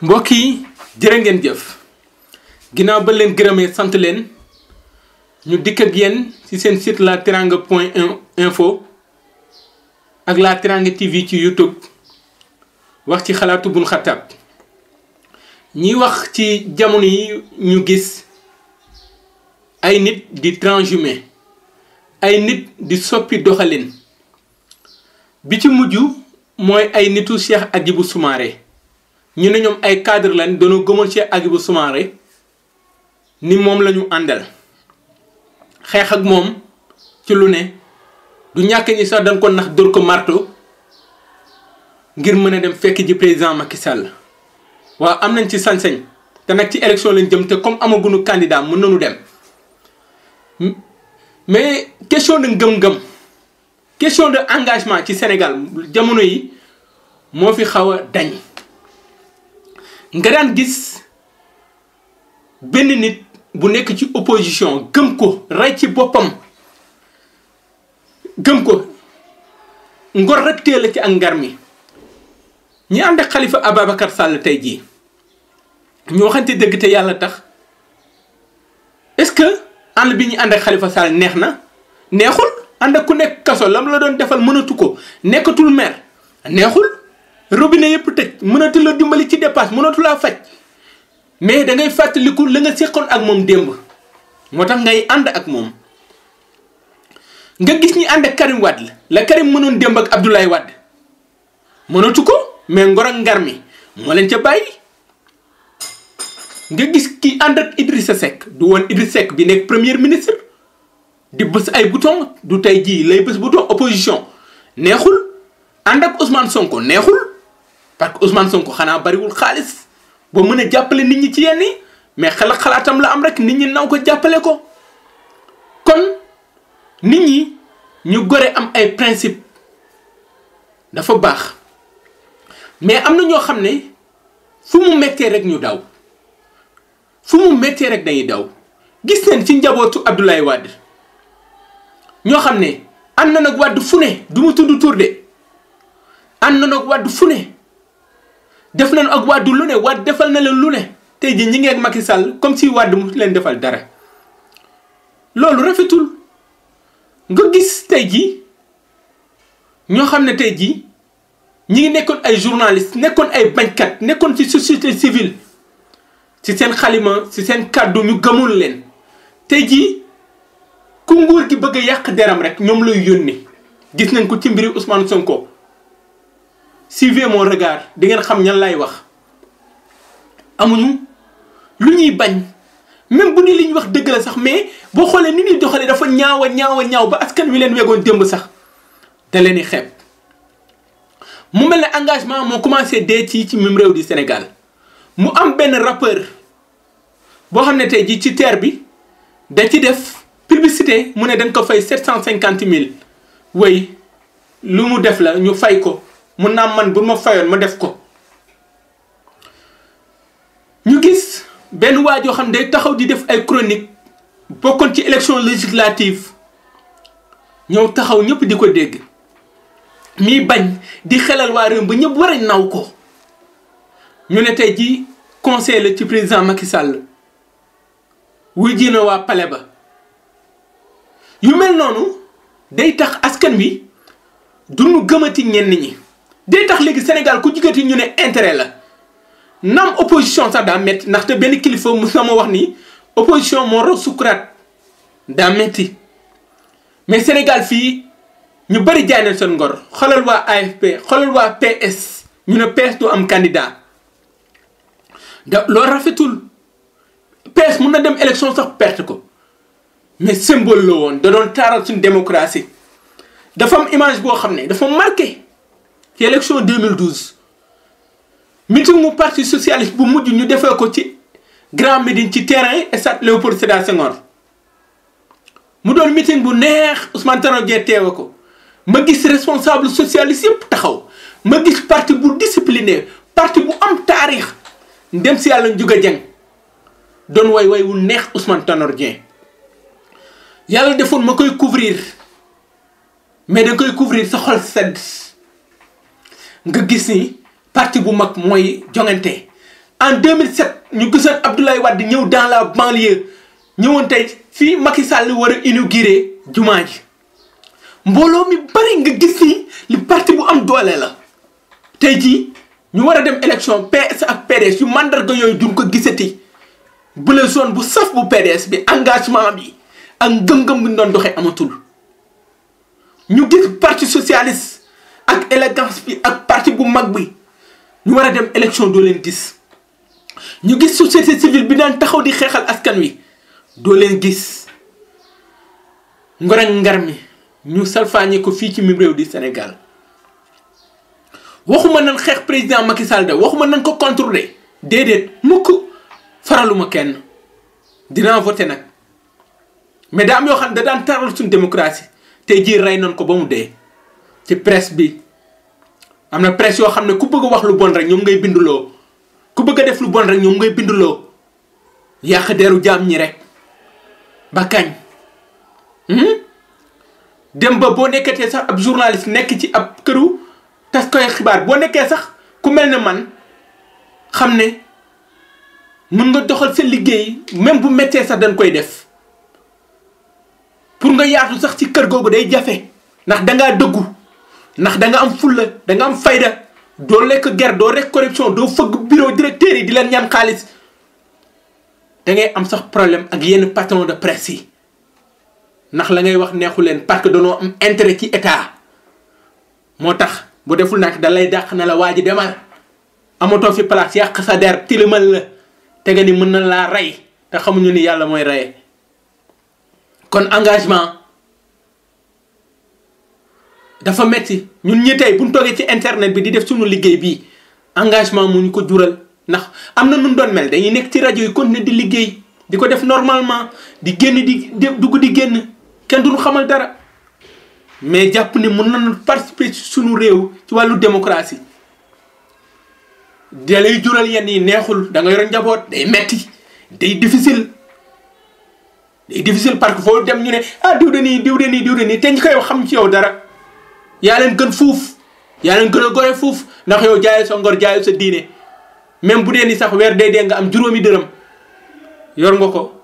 mbokk yi jërë ngeen jëf ginnaaw ba leen gërëmee sant leen ñu dikk ak yéen ci seen site la teranga point info ak la teranga tv ci youtube wax ci xalaatu bun xattaab ñiy wax ci jamono yi ñu gis ay nit di transhumé ay nit di soppi doxalin bi ci mujj mooy ay nitu Cheikh Hadjibou Soumaré ñu ne ñoom ay cadre lañ dañoo gëmoon Cheikh Hadjibou Soumaré ni moom la ñu àndal xeex ak moom ci lu ne du ñàkk ñi sax dañ ko nax dóor ko marto ngir mën a dem fekk ji président Macky Sall waaw am nañ ci sañ-sañ te nag ci élection lañ jëm te comme amaguñu candidat mën nañu dem mais question de ngëm-ngëm question de engagement ci Sénégal jamono yi moo fi xaw a dañ nga daan gis benn nit bu nekk ci opposition gëm ko rey ci boppam gëm ko ngor rek teel ci ak ngar mi ñi ànd ak Khalifa Ababacar Sall tey jii ñu waxante dëgg te yàlla tax est-ce que ànd bi ñu ànd ak Khalifa Sall neex na neexul ànd ak ku nekk kaso lam la doon defal mënatu ko nekkatul maire neexul robinet yëpp tëj mënatu la dimbali ci dépasse mënatu laa faj mais da ngay fàttaliku la nga seqoon ak moom démb moo tax ngay ànd ak moom nga gis ñi ànd ak Karim Wade la Karim mënoon démb ak Abdoulaye Wade mënatu ko mais ngor ak ngar mi moo leen ca bàyyi nga gis ki ànd ak Idrissa Seck du woon Idrissa Seck bi nekk premier ministre di bës ay bouton du tey jii lay bës bouton opposition neexul ànd ak Ousmane Sonko neexul parce que Ousmane Sonko xanaa bariwul xaalis ba mën a jàppale nit ñi ci yenn yi mais xalaat xalaatam la am rek nit ñi naw ko jàppale ko kon nit ñi ñu gore am ay principe dafa baax mais am na ñoo xam ne fu mu méttee rek ñu daw fu mu méttee rek dañuy daw gis nañ ci njabootu Abdoulaye Wade ñoo xam ne ànd na nag Wade fu ne du mu tudd tur de ànd na nag Wade fu ne def nañu ak Wade lu ne Wade defal na leen lu ne tey jii ñi ngi ak Macky Sall comme si Wade mu leen defal dara loolu rafetul nga gis tey jii ñoo xam ne tey jii ñi ngi nekkoon ay journaliste nekkoon ay bañkat nekkoon ci société civile ci seen xalima ci seen kàddu ñu gëmul leen tey jii ku nguur gi bëgg a yàq deram rek ñoom lay yónni gis nañ ko ci mbiri Ousmane Sonko suivez mon regard di ngeen xam ñan lay wax amuñu lu ñuy bañ même bu ni li ñu wax dëgg la sax mais boo xoolee ni ñuy doxalee dafa ñaaw a ñaaw a ñaaw ba askan wi leen wegoon démb sax da leen di xeeb mu mel ne engagement moo commencé dee ci ci même réew di Sénégal mu am benn rappeur boo xam ne tey jii ci terre bi da ci def publicité mu ne dañ ko fay sept cent cinquante mille way lu mu def la ñu fay ko mun naa man bu ma fayoon ma def ko ñu gis benn waa joo xam ne day taxaw di def ay chronique bokkoon ci élection législative ñëw taxaw ñëpp di ko dégg mii bañ di xelal waa réew ba ñëpp war a naw ko ñu ne tey jii conseil la ci président Macky Sall wuy ji na waa palais ba yu mel noonu day tax askan wi duñu gëmati ñenn ñi day tax léegi Sénégal ku jigati ñu ne intérêt la naam opposition sax daa metti ndaxte benn kilifa mu sama wax ni opposition moo raw sukuraat daa metti mais Sénégal fii ñu bëri jaay nañ seen ngor xoolal waa AFP xoolal waa PS ñu ne PS du am candidat da loolu rafetul PS mun na dem élection sax perte ko mais symbole la woon da doon taaral suñu démocratie dafa am image boo xam ne dafa marqué ci élection 2012 meeting mu parti socialiste bu mujj ñu defee ko ci Grand Médine ci terrain stade Léopold Sédar Senghor mu doon meeting bu neex Ousmane Tanor Dieng teewe ko ma gis responsable socialiste yëpp taxaw ma gis parti bu discipliné parti bu am taarix ndem si yàlla Ndiouga Dieng doon way way wu neex Ousmane Tanor Dieng yàlla defoon ma koy couvrir mais da koy couvrir sa xol sedd nga gis ni parti bu mag mooy jongante en 2007 ñu gisoon Abdoulaye Wade ñëw dans la banlieue ñëwoon tey fii Macky Sall war a inauguré jumaa ji mbooloo mi bari nga gis ni li parti bu am doole la tey jii ñu war a dem élection PS ak PDS yu mandarga yooyu duñ ko gisati bu la zone bu saf bu PDS bi engagement bi ak ngëm-ngëm bi ñu doon doxee amatul ñu gis parti socialiste ak élégance bi ak parti bu mag bi ñu war a dem élection doo leen gis ñu gis société civile bi daan taxaw di xeexal askan wi doo leen gis ngor ak ngar mi ñu salfaañe ko fii ci mim réew di Sénégal waxuma nan xeex président Macky Sall de waxuma nan ko contrôler déedéet mukk faraluma kenn dinaa voté nag mais daa am yoo xam ne da daan taral suñu démocratie tey jii rey nañ ko ba mu dee ci presse bi am na presse yoo xam ne ku bëgg a wax lu bon rek ñoom ngay binduloo ku bëgg a def lu bon rek ñoom ngay binduloo yàq deru jaam ñi rek ba kañ dem ba boo nekkatee sax ab journaliste nekk ci ab këru tas koy xibaar boo nekkee sax ku mel ne man xam ne mën nga doxal sa liggéey même bu méttee sax dañ koy def pour nga yaatu sax ci kër googu day jafe ndax dangaa dëggu ndax da nga am fulla da nga am fayda doo lekk ger doo rek corruption doo fëgg bureau directeur yi di leen ñaan xaalis da ngay am sax problème ak yenn patron de presse yi ndax la ngay wax neexu leen parce que danoo am intérêt ci état moo tax bu deful nag da lay dàq na la waa ji demal amatoo fi place yàq sa der tilimal la te nga ni mën na laa rey te xamuñu ni yàlla mooy reye kon engagement dafa metti ñun ñi tey bu ñu toogee ci internet bi di def suñu liggéey bii engagement mu ñu ko jural ndax am na nun doon mel dañuy nekk ci rajo yi continuer di liggéey di ko def normalement di génn di dugg di génn kenn duñu xamal dara mais jàpp ni mën nañu participer ci suñu réew ci wàllu démocratie da lay jural yenn yi neexul da nga yor njaboot day metti day difficile day difficile parce que foo dem ñu ne ah diw de nii diw de nii diw de nii te ñu koy wax xam ci yow dara yaa leen gën fuuf yaa leen gën a gore fuuf ndax yow jaayu sa ngor jaayu sa diine même bu dee ni sax weer dee dee nga am juróomi dërëm yor nga ko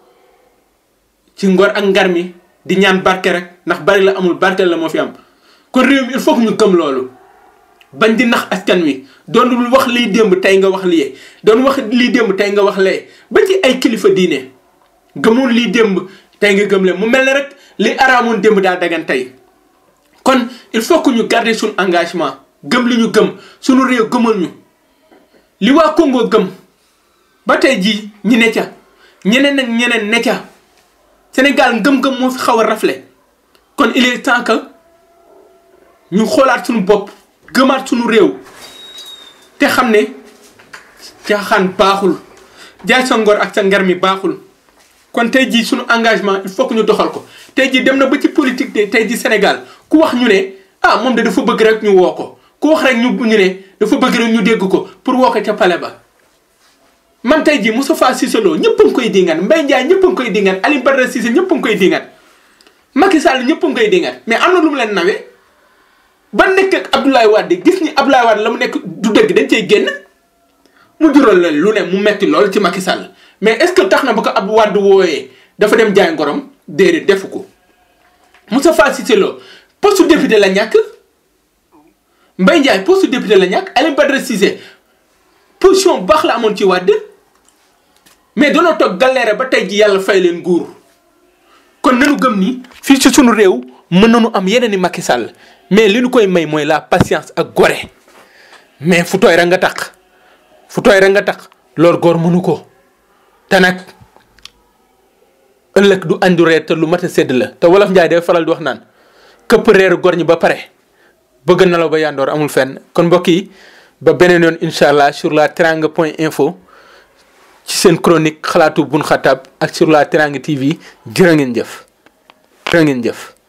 ci ngor ak ngar mi di ñaan barke rek ndax bari la amul barke la moo fi am kon réew mi il faut que ñu gëm loolu bañ di nax askan wi doon wax lii démb tey nga wax lii doon wax lii démb tey nga wax lee ba ci ay kilifa diine gëmoon lii démb tey nga gëm leen mu mel ne rek li araamoon démb daa dagan tey kon il faut que ñu garder suñu engagement gëm li ñu gëm suñu réew gëmal ñu li waa Congo gëm ba tey jii ñi ne ca ñeneen ak ñeneen ne ca Sénégal ngëm-ngëm moo fi xaw a rafle kon il est temps que ñu xoolaat suñu bopp gëmaat suñu réew te xam ne caaxaan baaxul jaay sa ngor ak sa ngar mi baaxul kon tey jii suñu engagement il faut que ñu doxal ko tey jii dem na ba ci politique de tey jii Sénégal ku wax ñu ne ah moom de dafa bëgg rek ñu woo ko ku wax rek ñu ñu ne dafa bëgg rek ñu dégg ko pour woo ko ca pale ba man tey jii Moustapha Cissé Lo ñëpp a ngi koy dingat Mbaye Ndiaye ñëpp a ngi koy dingat Aliou Badara Cissé ñëpp a ngi koy dingat Macky Sall ñëpp a ngi koy dingat mais am na lu mu leen nawee ba nekk ak Abdoulaye Wade gis ni Abdoulaye Wade la mu nekk du dëgg dañ cey génn mu jural leen lu ne mu metti lool ci Macky Sall mais est-ce que tax na ba ko Abdou Wade wooyee dafa dem jaay ngorom déedéet defu ko Moustapha Cissé Lo poste député la ñàkk Mbaye Ndiaye poste député la ñàkk Aliou Badara Cissé position bu baax la amoon ci Wade mais danoo toog galère ba tey ji yàlla fay leen nguur kon nanu gëm ni fii ci sunu réew mën nañu am yeneen i Macky Sall mais li ñu koy may mooy la patience ak gore mais fu tooy rek nga tax fu tooy rek nga tax loolu góor mënu ko te nag ëllëg du andu reer te lu mat a sedd la te wolof Njaay day faral di wax naan këpp reeru góor ñi ba pare bëgg na la ba yandoor amul fenn kon mbokk yi ba beneen yoon incha allah sur la teranga point info ci seen chronique xalaatu bun xataab ak sur la teranga tv jërë ngeen jëf jërë ngeen jëf